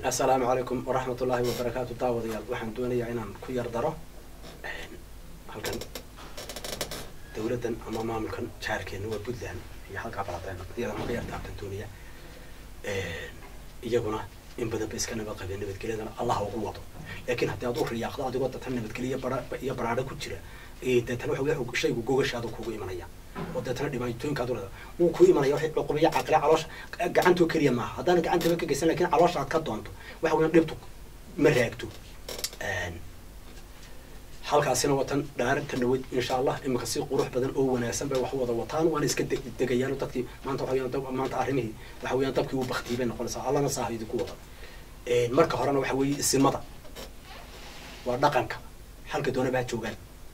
assalaamu calaykum waraxmat ullaahi wabarakaatu daawadayaal waxaan doonayaa inaan ku yar daro halkan dawladdan ama maamulkan jaarkeena waa puntland iyo halkaa baladeen iyadana ka yartaabtan doonaya iyaguna in badan ba iska nabad qabeen nabadgelyadana allah ugu wado laakiin haddii aad u riyaaqdo adigoo datan nabadgelyo bara iyo baraadho ku jira deetana waxa wey shaygu gogashaadu kugu imanaya oo deetana dhibaatooyinkaad urada wuu ku imanaya waxay cuqubiya caqle caloosha gacantoo keliya maaha haddaan gacantaba ka geysan lakin caloosha aad ka doonto waxa weya dhibtu ma raagto halkaasina watan dhaarinta nawad insha allah imika si qurux badan oo wanaagsan bay wax wada wataan waana iska degayaan dadkii maanta waxa weyan maanta arrimihii waxa weeyaan dabkii uu baktiyay bay noqonaysaa allana saaha idinku wada marka horena waxa weeye isimada waa dhaqanka halka doona baa joogaan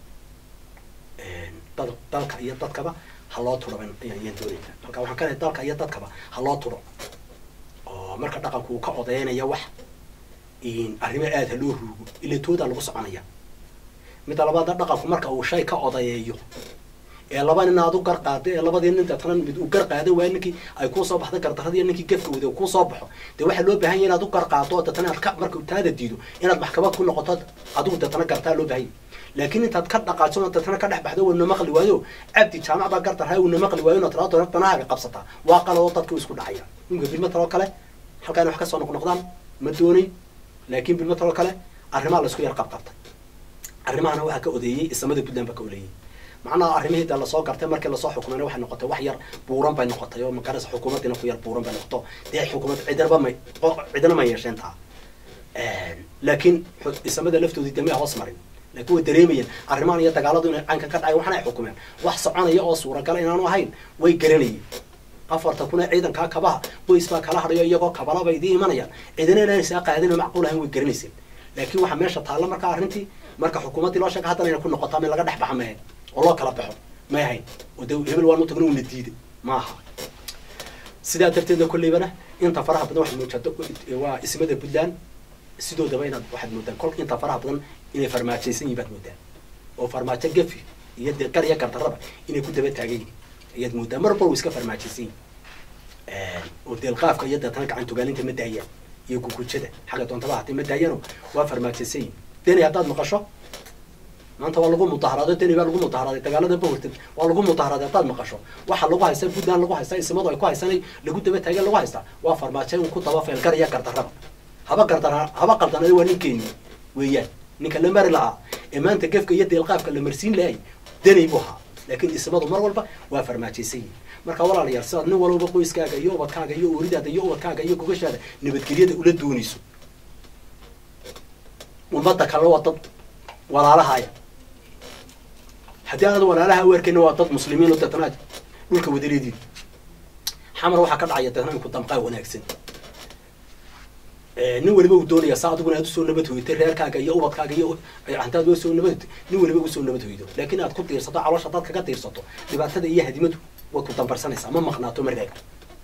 dad dalka iyo dadkaba ha loo turo ayaan doonayna halka waxaan ka lehay dalka iyo dadkaba ha loo turo oo marka dhaqanku uu ka odeynaya wax arrimo aada ha loo ruugo ila toodaa lagu soconaya midda labaadna dhaqanku marka uu shay ka odayeeyo ee laba nin aad u gar qaado ee labadii nin deetana mid uu gar qaado waa ninkii ay kusoo baxda gardarradii ninkii gefka wada kusoo baxo dee waxaa loo bahanya inaad u gar qaado oo deetana aad ka marka taada diido inaad maxkamad ku noqoto adigu deetana gartaa loo bahanya laakiin intaad ka dhaqaajo deetana ka dhex baxdo wana maqli waayo cabdi jaamac baa gardarhay una maqli waayo inaad tiraado doona danahaaga qabsataa waa qaladoo dadka isku dhacaya imka bilma taloo kale halkaan wax kasoo noqnoqdaan ma doonayn laakiin bilma taloo kale arrimaha laisku yar qabqabtay arrimahana waxaa ka odeeyey isamada puntland baa ka oleeyey macnaha arrimihii de lasoo gartay markii lasoo xukumayna waxay noqotay wax yar buuran bay noqotay oo magarasa xukuumaddiina ku yar buuran bay noqoto dee xukuumad cidinaba may cidina ma yeesheen taa laakiin isamada laftoodii dee may hoos marin laakiin way dareemayeen arrimahan iyo dagaaladu inay caynkan ka dhacay waxna ay xukumeen wax soconaya oo suuragala inaanu ahayn way garanayeen afarta kun ee ciidankaa kabaha boys baa kala hadhayo iyagoo kabala bay idii imanayaan cidina inaan saa qaadin macquul ahayn way garanayseen laakiin waxaa meesha taalla markaa arrintii marka xukuumaddii loo sheega haddana inay ku noqotaa min laga dhex baxa mahayn oo loo kala baxo may ahayn oo de hebel waan u tagno una diiday ma aha sidaa darteeda kolleybana inta faraha badan waxaad muujata waa ismada puntland sidoodaba inaad waxaad moodaan kolka inta faraha badan inay farmaajaysan yihin baad moodaan oo farmaajo gafi iyo dee gar iyo gardarraba inay ku daba taagan yihin ayaad moodaan mar walba way iska farmaajaysan yihin oo deelqaafka iyo deetana gacan tugaalinta ma daayaan iyo gugujada xagga doontaba hatay ma daayano waa farmaajaysan yihin deni haddaad maqasho maanta waa lagu mudaharaaday deni baa lagu mudaharaaday dagaalada bahortad waa lagu mudaharaaday haddaad maqasho waxa lagu haystaa puntland lagu haystaa isimadu ay ku haysanay lagu daba taageen lagu haystaa waa farmaajo in ku daba feelgar iyo gardarraba haba gardara haba qaldanada waa ninkeeni weeyaan ninka la mari lahaa ee maanta gefka iyo deelqaafka la marsiin lahay deni buu ahaa laakiin ismadu mar walba waa farmaajaysan yihin marka walaalayaal sidaad nin walba qoyskaaga iyo ubadkaaga iyo ooridaada iyo ubadkaaga iyo gogashaada nabadgelyada ula doonayso ummadda kalena waa dad walaalahaya haddii aanad walaalaha u arkayna waa dad muslimiin oo deetana dhulka wadaleediin xamar waxaa ka dhacaya deetana inku damqaa wanaagsan nin waliba uu doonaya saa adiguna aad usoo nabad hoytay reerkaaga iyo ubadkaaga iyo hantaad usoo nabad nin waliba usoo nabad hoydo laakiin aad ku tiirsato caloosha dad kaga tiirsato dhibaatada iyo hadimadu way ku dambarsanaysaa ma maqnaato ma reega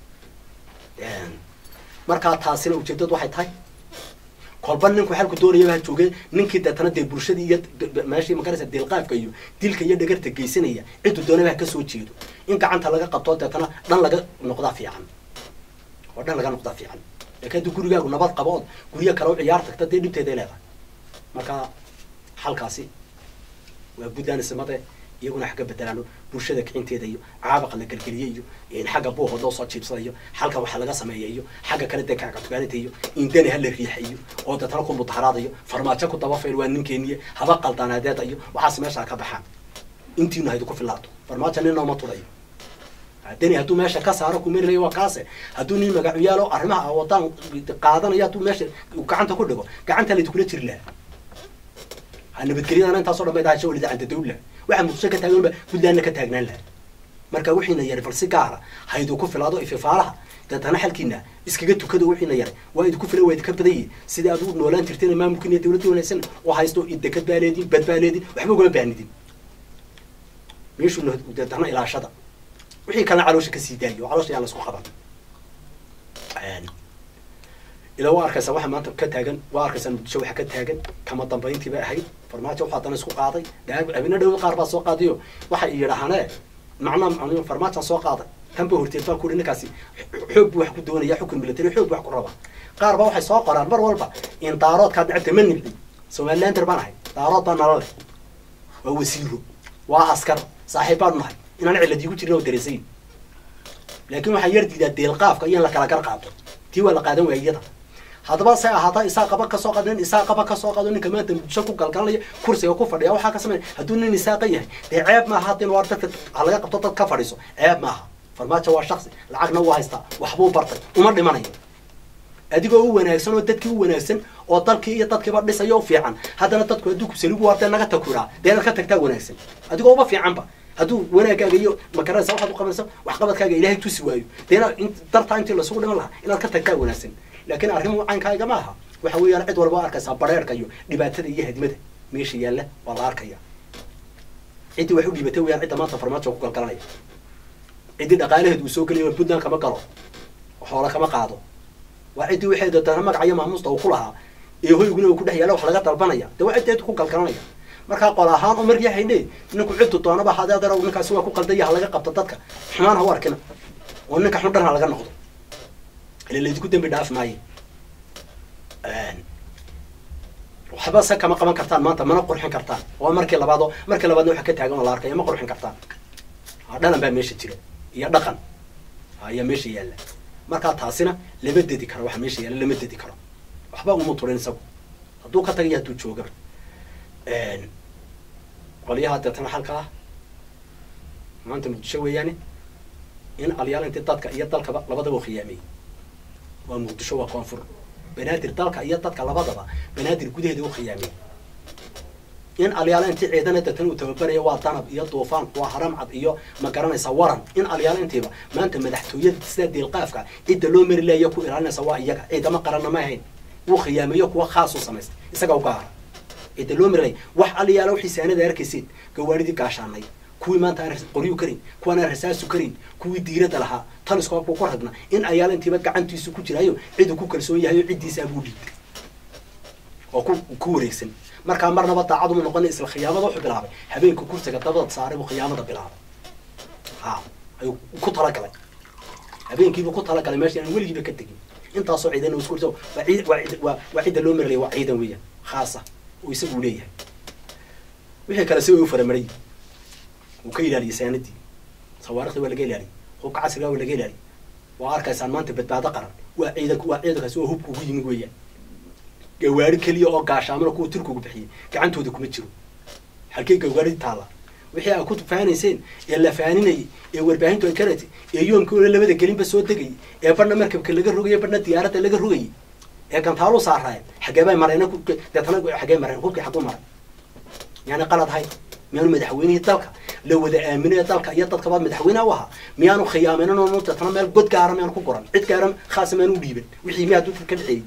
markaa taasina ujeedadu waxay tahay kolba ninku xalku doonayaba ha jooge ninkii deetana dee bulshadii iyo meeshii magaraysa deelqaafka iyo dilka iyo dhagarta geysanaya ciddu doonaba ha ka soo jeedo in gacanta laga qabto deetana dhan laga noqdaa fiican oo dhan laga noqdaa fiican laakiin haddii gurigaagu nabad qabo ood guryo kale u ciyaar tagta dee dhibteeday leedahay marka xalkaasi waa puntland isimade iyaguna xagga bedelaano bulshada kicinteeda iyo caabaqa la gelgeliye iyo xagga buuhood loo soo jiibsada iyo xalka waxa laga sameeya iyo xagga kale dee kacatugaanita iyo indani ha la riixa iyo oo deetana ku mudaharaadayo farmaajo ku dabafayl waa ninkeeniye haba qaldanaadeeda iyo waxaas meeshaa ka baxaan intiina haydu ku filaato farmaajo nin nooma turayo deni hadduu meesha ka saaro kumerinayo waa kaase hadduu nin magacuyaalo arrimaha wadaan qaadanayo hadduu meesha gacanta ku dhigo gacanta laydi kula jiri laha ha nabadgelyadana intaasoo dhan bay dahay shawlida canta dawla waxaa muqdisho ka taaganba puntlandna ka taagnaan laha marka wixiina yari bal si gaara haydu ku filaado ififaalaha deetana xalkiina iskaga tukado wixiina yaray waa idinku filan waa idinka badan yihin sidai aad u noolaan jirteen maamulkiina dawladda wanaagsan oo haysto dekad baa leedin bad baa leedin waxba ugama baanidin meeshuna deetana ilaashada wixii kalena caloosha kasii daayo oo caloosha yaan la isku qaban ilaa waa arkaysaa waxa maanta ka taagan waa arkaysaa muqdisho waxa ka taagan kama dambayntii bay ahayd farmaajo waxaa dana isku qaaday habina dhow qaar baa soo qaadayo waxay yidhaahane macnaa farmaajaan soo qaaday tanba horteed baa kuhi ninkaasi xoog buu wax ku doonaya xukun military xoog buu wax ku rabaa qaar ba waxay soo qoraan mar walba in daaroodkaa dacabta ma nibci somalilander baan ahay daarood baa nala leh waa wasiiro waa askar saaxiib baanu nahay inaan cilad iigu jirin oo dareesayn laakiin waxaa yar diidaa deelqaafka iyo in la kala gar qaato tii waa la qaadan waaya iyada haddaba se ahaata isaa qaba kasoo qaado nin isaa qaba kasoo qaado ninka maanta muqdisho ku galgalanaya kursiga ku fadhiya waxaa ka sameyn hadduu nin isaaqa yahay dee ceeb maaha hadda in waar dadka ha laga qabto dad ka fadhiiso ceeb maaha farmaajo waa shaksi lacagna waa haystaa waxbuu bartay uma dhimanayo adigoo u wanaagsan oo dadkii u wanaagsan oo dalkii iyo dadkiiba dhisayo u fiican haddana dadku hadduu kusaligu waartee naga takuraa dee inaad ka tagtaa wanaagsan adigoo uba fiicanba hadduu wanaagaaga iyo makaranaysa waxaad u qabanaysa waxqabadkaaga ilaahay tusi waayo dee inaad dartaa intii lasugu dhiman lahaa inaad ka tagtaa wanaagsan laakiin arrimuhu caynkaaga ma aha waxa weeyaan cid walba arkaysaa bareerka iyo dhibaatada iyo hadmada meesha yaalla waa la arkaya ciddii wax u dhiibatay weyaan cidda maanta farmaajo ku galgalanaya ciddii dhaqaalaheedu uu soo gelaya puntland kama galo xoola kama qaado waa ciddii waxay doontaa magacayo maamuusta uu ku lahaa ee hoyguna uu ku dhex yaalla wax laga dalbanaya dee waa ciddeedu ku galgalanaya markaa qol ahaan oo markii haydhe ninku ciddu doonaba hadee adeer ninkaasi waa ku qaldaya ha laga qabto dadka xumaan ha u arkina oo ninka xun dhan ha laga noqdo ile laydinku dembi dhaaf maayo waxba se kama qaban kartaan maanta mana qurxin kartaan waa markii labaad oo markii labaadna waxa ka taagan oo la arkaya ma qurxin kartaan dhalan baa meesha jira iyo dhaqan ayaa meesha yaalla markaa taasina lama dedi karo waxa meesha yaalla lama dedi karo waxba uma turin isagu hadduu ka tagayo hadduu joogaba qolyaha deetana halka ah maanta muqdisho weeyaane in alyaal intii dadka iyo dalkaba labadaba u khiyaamiyey waa muqdisho waa koonfur banaadir dalka iyo dadka labadaba banaadir gudaheeda u khiyaamiyey in alyaala intii ciidana deetana uu tababaraya waa danab iyo duufaan waa haramcad iyo ma garanaysa waran in alyaala intiiba maanta madaxtooyada sida deelqaafka cidda loo mari laaya ku ilaalinaysa waa iyaga ciidama qaranna ma ahayn wuu khiyaamiyo kuwa khaas u samaystay isaga u gaara cidda loo mari laaya wax alyaala wixii saanada arkaysid gawaaridii gaashaanay kuwii maanta aan qoryu karin kuwaan aan rasaasu karin kuwii diirada lahaa taliskoobku ku ragna in ayaala intiiba gacantiisu ku jiraayo ciduu ku kalsoon yahay oo ciddiisaa buu dhiibtay oo ku ku wareegsan markaa marnaba daacad uma noqona isla khiyaamada wuxuu bilaabay habeenka kursiga dabada saaray buu khiyaamada bilaabay ha ayuu ku talagalay habeenkiibuu ku talagalay meesha aan weligiiba ka tegin intaasoo ciidan isku waa ciid waa ciid waa waa cidda loo marlaya waa ciidan weeyaan khaasa oo isagu leeyahay wixii kale si way u faramaray wuu ka ilaaliyay saanadii sawaarikhda waa laga ilaaliyay hubka casriga waa laga ilaaliyay waa arkaysaan maanta badbaado qaran waa ciidanku waa ciidankaasi waa hubka ugu yimid weeyaan gawaari keliya oo gaashaamana kuwa turkigu bixiyey gacantooda kuma jiro halkay gawaaridii taalla wixii aa ku faanayseen ee la faaninayay ee warbaahintu ay karatay ee yoomkii una labada gelinba soo degayay ee badhna markabka laga rogayay badhna diyaaradda laga rogayay ee gantaalu saaraayeen xagee bay mareen deetana xagee mareen hubkii xaguu maray yaani qalad hay miyaanu madaxweynihii dalka la wada aaminay dalka iyo dadkaba madaxweyneha u ahaa miyaanu khiyaaminin oo deetana meel god gaara miyaanu ku goran cid gaara khaasa miyaanu u dhiiban wixii miyaa dadka ka dhexeeyey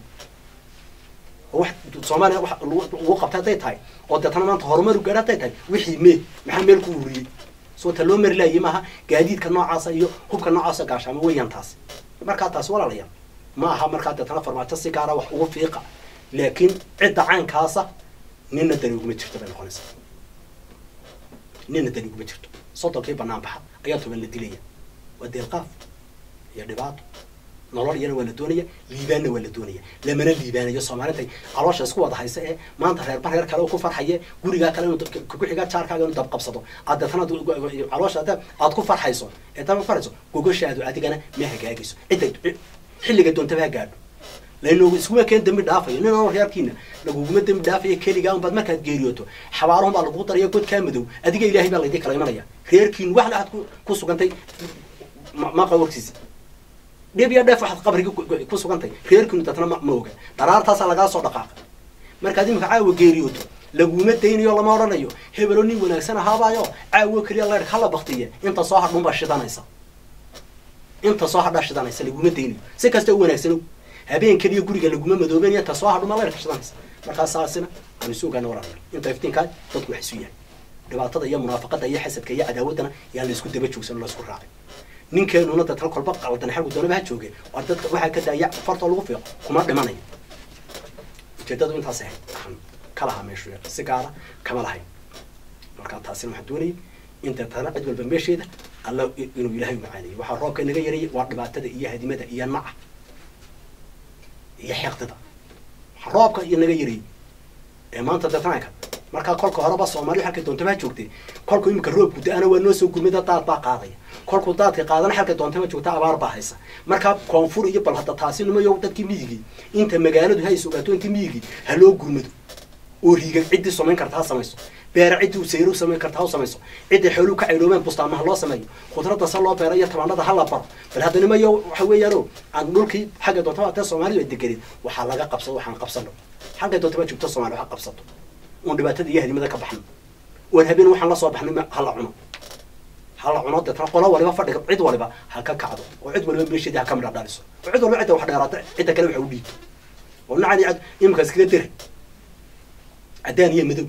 wax soomaaliya wax lagu qabtay hadday tahay oo deetana maanta horumar u gaara hadday tahay wixii mee maxaa meel ku ururiyey soo ta loo mari laayay maaha gaadiidka noocaasa iyo hubka noocaasa gaashaamo weeyaan taasi markaa taasi walaalayaal ma aha markaa deetana farmaajo si gaara wax ugu fiiqa laakiin cidda caynkaasa nina dani uguma jirto bay noqonaysaa nina dani uguma jirto soddonkii banaan baxa ayaa toban la dilaya waa deelqaaf iyo dhibaato nolol iyana waa la doonaya liibaanna waa la doonaya lamana liibaanayo soomaalintay caloosha isku wada haysa ee maanta reerba reer kale ku farxaye gurigaa kale inuu ku xiga jaarkaaga inuu dabqabsado aad deetana caloosha ada aad ku farxayso ee daba farxayso gogoshaadu adigana ma hagaagayso cidda xilliga doontaba ha gaadho laynoogu iskuma keen dambi dhaafayo nin oo reerkiina laguguma dambi dhaafayo keligaa unbaad markaad geeriyooto xabaalahun baa lagu daraya godkaa madow adiga ilaahay baa laydin kala imanaya reerkiin wax la aad ku sugantay maqa warkiisa dhib iyo dheef waxaad qabriga ku sugantay reerkiinu dadna ma oga daraartaasaa lagaa soo dhaqaaqa markaad imika caawa geeriyooto laguma daynayo lama odhanayo hebelo nin wanaagsan ahaabaayo caawo keliya leerh hala baktiye inta soo hadhun baa shidanaysa inta soo hadhaa shidanaysa laguma daynayo si kasta u wanaagsano habeen keliya guriga laguma madooben inta soo hadhuma leerka shidanaysa markaa saasina aan isu ogaana walaalayaal inta iftiinkaa dadku wax isu yahay dhibaatada iyo munaafaqada iyo xasadka iyo cadaawaddana yaan la isku daba joogsan la isku raacay ninkeenuna dadka kolba qaldan xalgu doonaba ha jooge waa dadka waxaa ka daaya fartoo lagu fiiqo kuma dhimanayo ujeedadu intaas ahayd waxaan ka lahaa meeshu si gaara kama lahayn markaa taasina waxaan doonayay in deetana cid walba meesheeda alla inuu ilaahay u macaanayo waxaa roobka naga yarayay waa dhibaatada iyo hadimada iyo naca iyo xeeqdida waxaa roobka iyo naga yarayay ee maanta detanka markaa kolka horeba soomaaliya halkay doontaba joogtay kolku imika roobku da-ana waa noo soo gurmida daad baa qaadaya kolkuu daadka qaadana halkay doontaba joogta abaar baa haysa markaa koonfur iyo bal hadda taasi nimayo dadkii miyigii inta magaaladu ha is ogaato intii miyigii ha loo gurmado oo riigan ciddii samayn karta ha samayso beera ciddii u sayro samayn karta ha u samayso ciddii xooluhu ka cayloobeen bustaama ha loo sameeyo khudradda se loo beero iyo tabaanada ha la baro bal hadda nimayo waxa weeyaano aan dhulkii xagga doontaba atee soomaalidu ay degenin waxaa laga qabsado waxaan qabsano halkay doontaba joogto soomaaliya ha qabsato uun dhibaatada iyo hadimada ka baxno oon habeen waxaan la soo baxnay ha la cuno ha la cuno deetna qola waliba fadhiga cid waliba ha ka kacdo oo cid waliba meesheedii ha ka midha dhaliso oo cid waliba cidda wax dheeraata cidda kale waxa u dhiibto oo nacani cad iminka iskaga deri caddaan iyo madow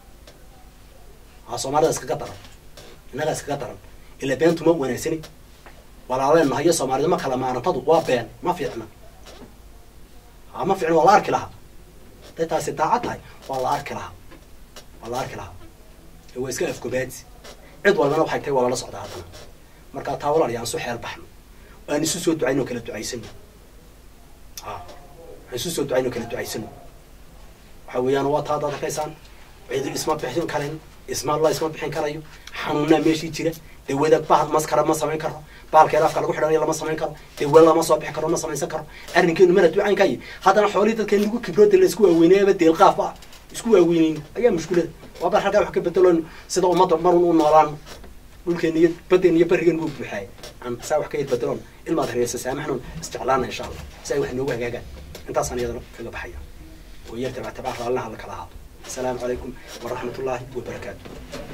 aa soomaalida iskaga daran innaga iskaga daran ila beentu ma wanaagsani walaaleennaha iyo soomaalida ma kala maarantadu waa been ma fiicna a ma fiicna waa la arki lahaa haday taasi daacad tahay waa la arki lahaa waa la arki lahaa ee waa iska afgobaadsi cid walbana waxay tahay waa lala socdaa haddana markaa taa walaal yaan su xeel baxno aan isu soo ducayn oo kala ducaysano a aan isu soo ducayn oo kala ducaysano waxa weeyaan waa taa adaad arkaysaan cidi isma bixin karin isma la isma bixin karayo xanuunaa meeshii jira dawada bahal maskara ma samayn karo bahalkeeda afka lagu xidhanayo lama samayn karo dawa lama soo bixi karo ma samaysan karo arrinkeenu mana ducaynkayi haddana xoolihii dadkan lagu kibrooda la isku waaweyneeyaba deelqaaf ah isku waaweyneyn ayaa mushkulada waa bal halkaa wax ka bedeloon sida ummadda marun u noolaan dhulkeena iyo badeena iyo barrigeena wuu buuxaay aan saa wax ka yar bedeloon ilmaad hareesa saamaxnoon isjeclaana insha allah si ay wax noogu hagaagaan intaasaan iyadana kaga baxaya oo yartabaa tabaa raallinaha la kala ahaado السلام عليكم ورحمة الله وبركاته